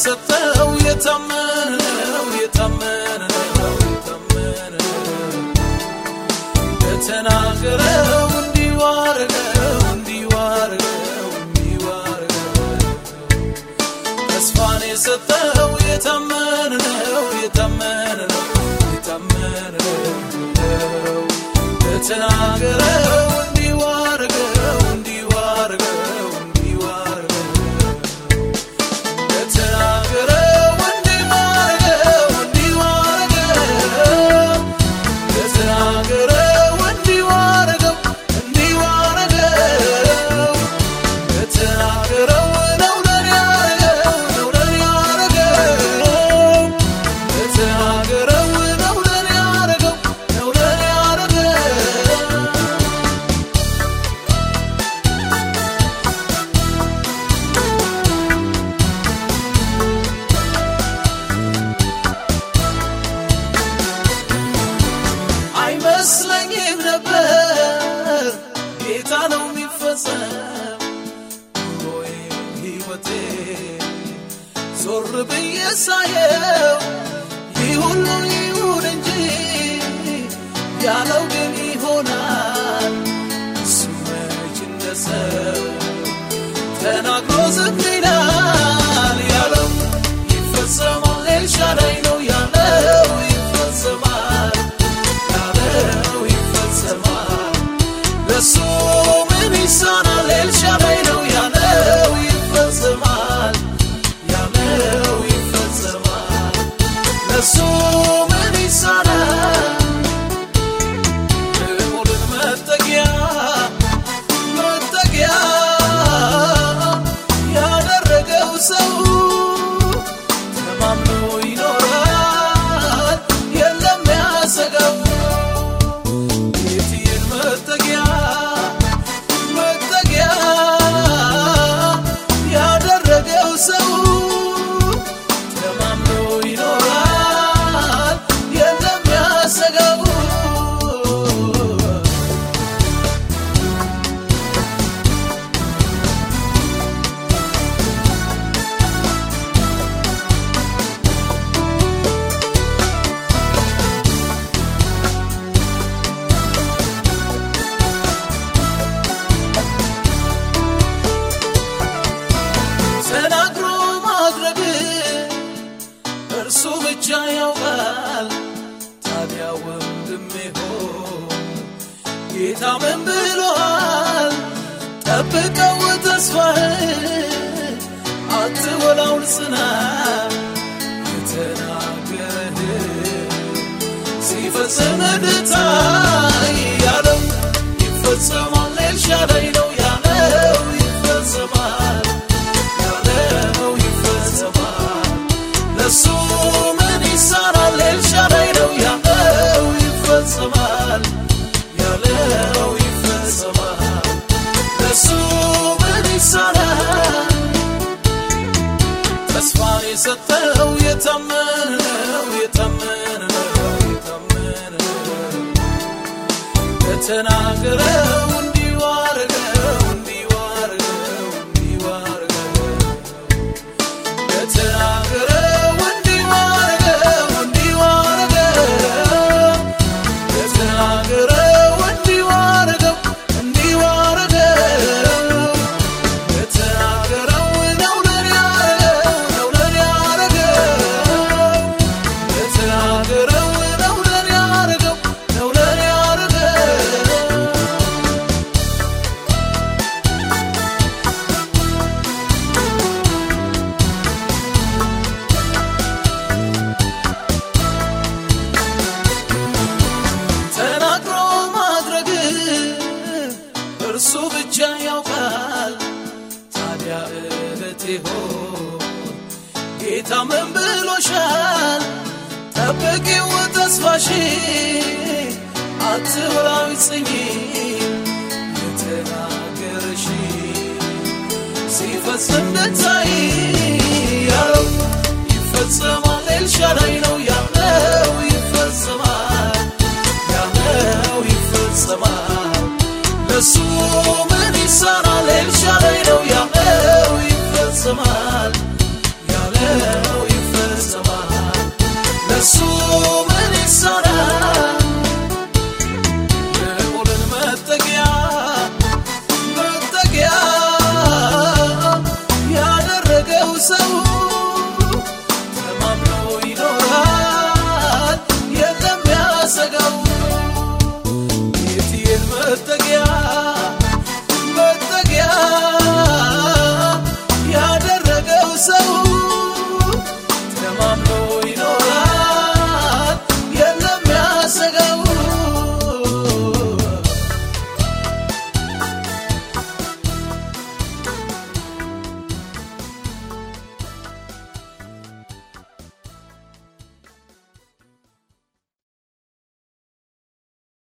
የሰጠው የታመነ ነው የታመነ ነው የታመነ ነው የተናገረው እንዲሁ አረገው እንዲሁ አረገው እንዲሁ አረገው ተስፋን የሰጠው የታመነ ነው የታመነ ነው የታመነ ነው የተናገረው እንዲሁ አረገው እንዲሁ አረገው እንዲሁ አረገው የተናገረው እንዲሁ አረገው እንዲሁ አረገው የተናገረው እንዲሁ አረገው እንዲሁ አረገው የተናገረው ነው ለኔ ያረገው ነው ለኔ ያረገው የተናገረው ነው ለኔ ያረገው ነው ለኔ ያረገው አይመስለኝም ነበር ጌታ ነው የሚፈጸም ኑሮዬ ሕይወቴ ዞር ብዬ ሳየው ይህ ሁሉ ይሁን እንጂ ያለው ግን ይሆናል እሱ መች እንደ ሰው ተናግሮ ዝም ይላል ያለው ይፈጸማል ኤልሻዳይ ነው ያለው ይፈጸማል ያለው ይፈጸማል ለሱ ምን ይሳናል ኤልሻዳይ ነው ያለው ይፈጸማል ያለው ይፈጸማል ለሱ ምን ይሳናል ልዑልን መጠጊያ መጠጊያ ያደረገው ሰው ተማምኖ ይኖራል የለም ያሰገው ጌትዬን መጠጊያ መጠጊያ ያደረገው ሰው ተማምኖ ይኖራል የለም ያሰገው ተናግሮ ማድረግ እርሱ ብቻ ያውቃል። ታዲያ ወንድሜ ሆይ ጌታ ምን ብሎሃል? ጠብቀው ተስፋህን አትወላውል ጽና የተናገረህ ሲፈጽም እንድታይ ያለው ይፈጸማል። ኤልሻዳይ ነው ያለው ይፈጸማል ያለው ይፈጸማል። ለሱ ምን ይሳናል? ኤልሻዳይ ነው ያለው ይፈጸማል ያለው ይፈጸማል። ለሱ ምን ይሳናል? ተስፋን የሰጠው የታመነ ነው የታመነ ነው የታመነ ነው የተናገረው እንዲሁ አረገው እንዲሁ አረገው እንዲሁ አረገው የተናገረው እንዲሁ አረገው እንዲሁ አረገው የተናገረው እንዲሁ አረገው እንዲሁ አረገው የተናገረው ነው ለኔ ያረገው ነው ለኔ ያረገው የተናገረው ነው ለኔ ያረገው ነው ለኔ ያረገው ተናግሮ ማድረግ እርሱ ብቻ ያውቃል። ታዲያ እህቴ ሆይ ጌታ ምን ብሎሻል? ጠብቂው ተስፋሽ አትወላዊ ጽኚ የተናገረሽ ሲፈጽም እንድታይ ያለው ይፈጸማል። ኤልሻዳይ ነው ያለው ይፈጸማል ያለው ይፈጸማል። ለሱ ምን ይሳናል? ኤልሻዳይ ነው ያለው ይፈጸማል